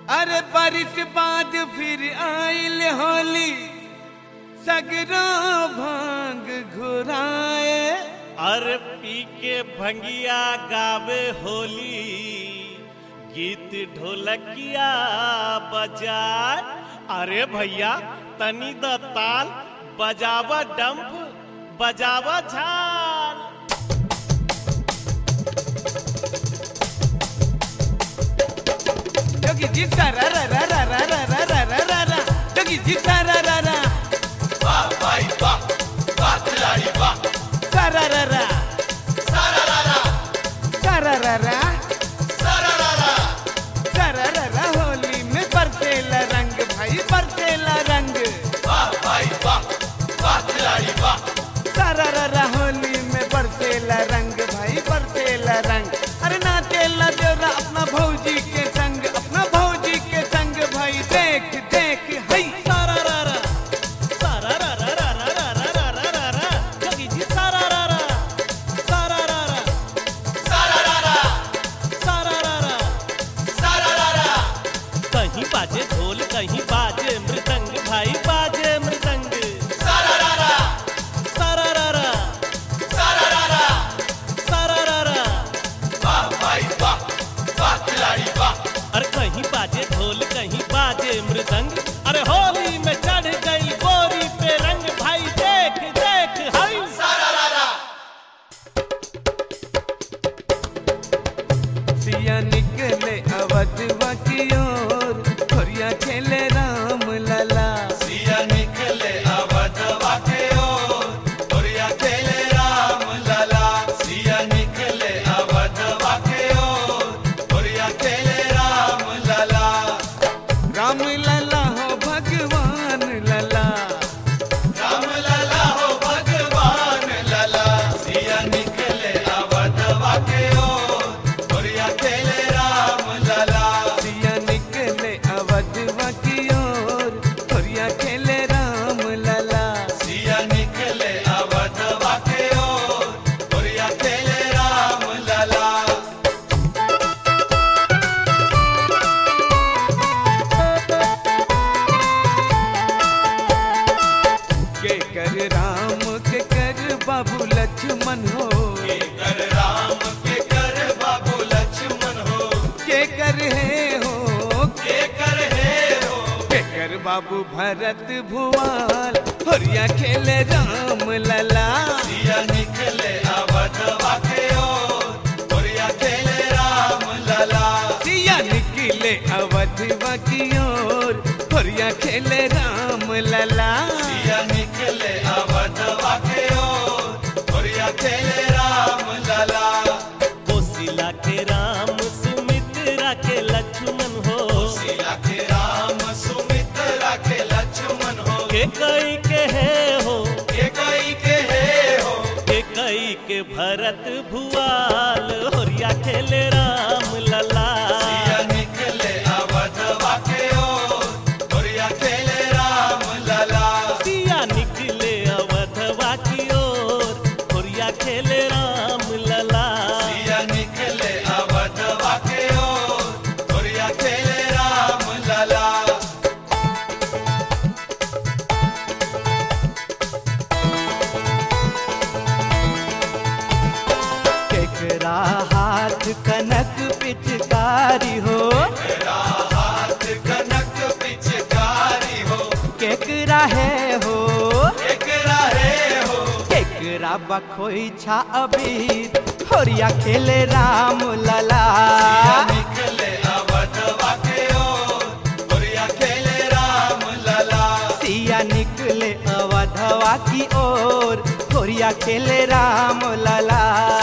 अरे बारिश बाद फिर आइल होली सगरो भांग घुराए अरे पी के भंगिया गावे होली गीत ढोलकिया बजाए अरे भैया तनी द ताल बजावा डंप बजावा झाल जोगी जी सारा रा रा रा रा रा रा रा रा रा रा जोगी जी सारा रा रा सारा रा रा सारा रा रा सारा रा रा होली में बरसेला रंग भाई बरसेला रंग सारा रा रा होली में बरसेला रंग भाई बरसेला रंग अरे नाचेला देवरा अपना भौजी के संग अपना भौजी के संग भाई देख देख हई सारा रा रा सारा रा रा रा रा रा रा रा रा रा जोगी जी सारा रा रा सारा रा रा सारा रा रा कहीं बाजे ढोल कहीं बाजे मृदंग भाई बाजे मृदंग सारा रा रा सारा रा रा अरे कहीं बाजे ढोल कहीं बाजे मृदंग अरे होली में चढ़ गई गोरी पे रंग भाई देख देख हई सिया निकले अवधवा की ओर खोरिया खेले राम लला सिया निकले अवधवा के ओर गोरिया खेले राम लला सिया निकले अवधवा के ओर गोरिया खेले राम लला राम लला हो भगवान लला राम लला हो भगवान लला सिया निकले अवधवा के ओर गोरिया खेले राम लला सिया निकले अवधवा की ओर खोरिया खेले राम लला सिया निकले अवधवा के ओर गोरिया खेले राम लला के कर राम के कर बाबू लक्ष्मण हो के कर राम के कर बाबू लक्ष्मण हो के कर है हो के कर हे हो के कर बाबू भरत भुआल खोरिया खेले राम लला सिया निकले अवधवा के ओर गोरिया खेले राम लला सिया निकले अवधवा की ओर खोरिया खेले राम लला सिया निकले अवधवा के ओर गोरिया खेले राम लला कोसिला के राम सुमित्रा के लक्ष्मण हो सिया के राम सुमित्रा के लक्ष्मण हो के कई के है हो के कई के हे हो के कई के भरत भुआल होरिया खेले राम लला सिया निकले अवधवा के ओर गोरिया खेले राम लला सिया निकले अवधवा की ओर होरिया खेले राम लला सिया निकले अवधवा के ओर गोरिया खेले राम लला केकरा हाथ कनक पिचकारी हो तेरा हाथ कनक पिचकारी हो केकरा है हो एकरा रे हो केकरा बखोई छा अबीर खोरिया खेले राम लला सिया निकले अवधवा के ओर गोरिया खेले राम लला सिया निकले अवधवा की ओर खोरिया खेले राम लला